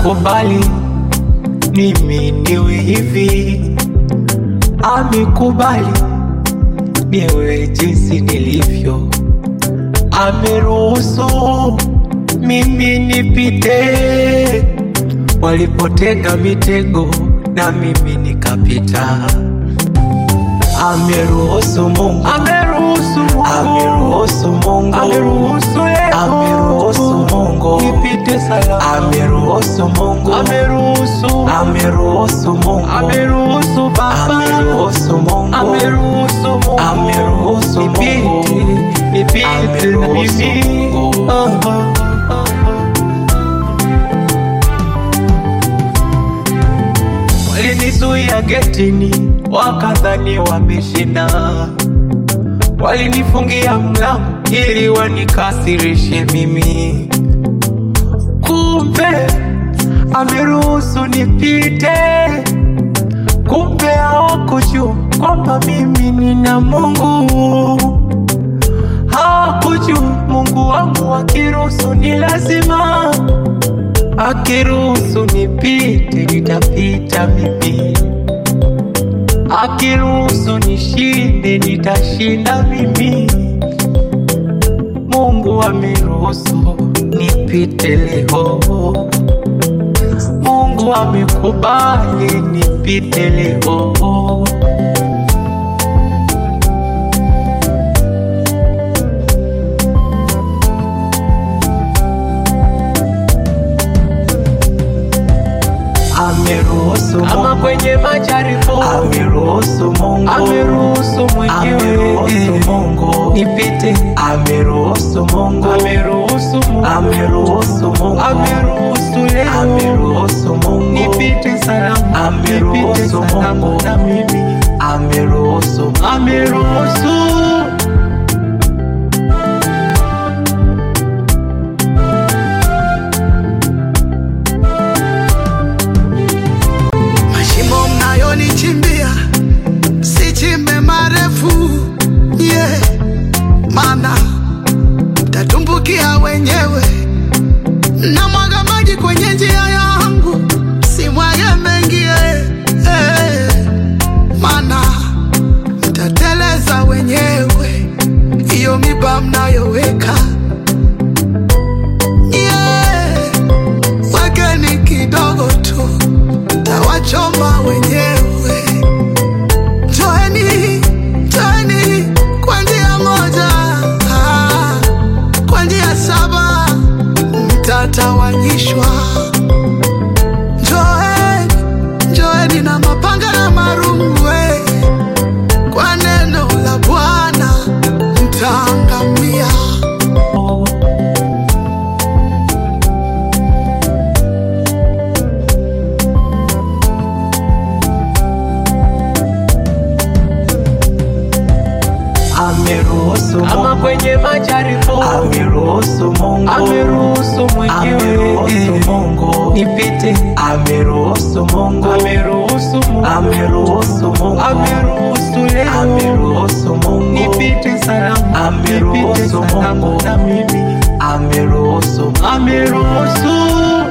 amekubali mimi niwe hivi, amekubali niwe jinsi nilivyo, ameruhusu mimi nipite walipotega mitego na mimi nikapita. Ameruhusu Mungu, Ameruhusu Mungu, ameruhusu Mungu, ameruhusu leo, ameruhusu Mungu, nipite salama, ameruhusu Mungu, ameruhusu, ameruhusu Mungu, ameruhusu Baba, ameruhusu Mungu, ameruhusu Mungu, ameruhusu nipite, Mungu, nipite na ameruhusu mimi. Mungu. Ah, ah, ah, ah. Walinizuia getini, wakadhani wameshinda. Walinifungia mlango ili wanikasirishe mimi, kumbe ameruhusu nipite. Kumbe hawakujua kwamba mimi nina Mungu, hawakujua Mungu wangu akiruhusu ni lazima Akiruhusu nipite nitapita mimi, akiruhusu nishinde nitashinda mimi. Mungu ameruhusu nipite leo, Mungu amekubali nipite leo. ameruhusu Kama Mungu, kwenye majaribu ameruhusu Mungu, ameruhusu mwenyewe ameruhusu Mungu, nipite, ameruhusu Mungu, ameruhusu Mungu, ameruhusu Mungu, ameruhusu leo ameruhusu Mungu, nipite salama, Ameruhusu nipite salama Mungu. na mimi, ameruhusu ameruhusu Mashimo mnayonichimbia sichimbe marefu yeah. Mana mtatumbukia wenyewe. Na mwaga maji kwenye njia yangu, simwage mengi eh, eh. Mana mtateleza wenyewe, hiyo miba mnayoweka yeah. Wekeni kidogo tu tawachoma wenyewe. Toeni, toeni kwa njia moja, ah, kwa njia saba mtatawanyishwa. Njoeni, njoeni na mapanga na marungu, eh, kwa neno la Bwana mtaangamia. ameruhusu kama Mungu, kwenye majaribu ameruhusu Mungu, ameruhusu mwenyewe ameruhusu Mungu, nipite, ameruhusu Mungu, ameruhusu Mungu, ameruhusu Mungu, ameruhusu leo ameruhusu Mungu, nipite salama, Ameruhusu nipite salama Mungu. na mimi, ameruhusu ameruhusu